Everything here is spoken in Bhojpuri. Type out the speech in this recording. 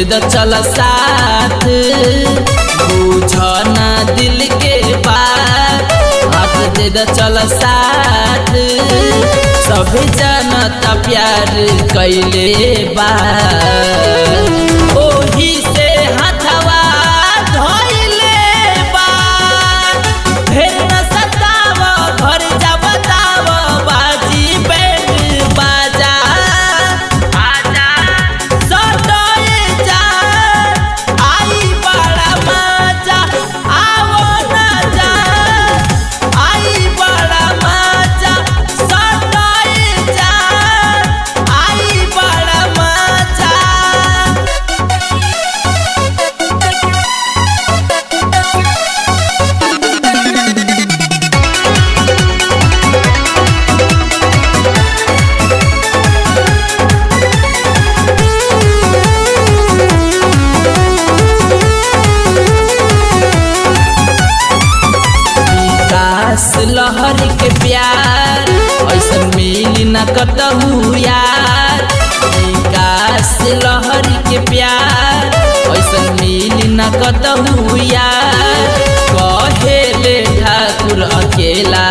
द चल साथ बुझ ना दिल के बात हाथ दे द चल साथ सभी जनता प्यार कैले बा ओही से हथवा धइले बा ढेर न सताव घर जा बताव बाजी बैंड बाजा आजा सटए जा आई बड़ा मजा आवो ना जा आई बड़ा मजा सटए जा आई बड़ा मजा विकास लहर के प्यार ऐसा मिली न कतहू यार विकास लहर के प्यार ऐसा मिली न कतहू यार कहेले ठाकुर अकेला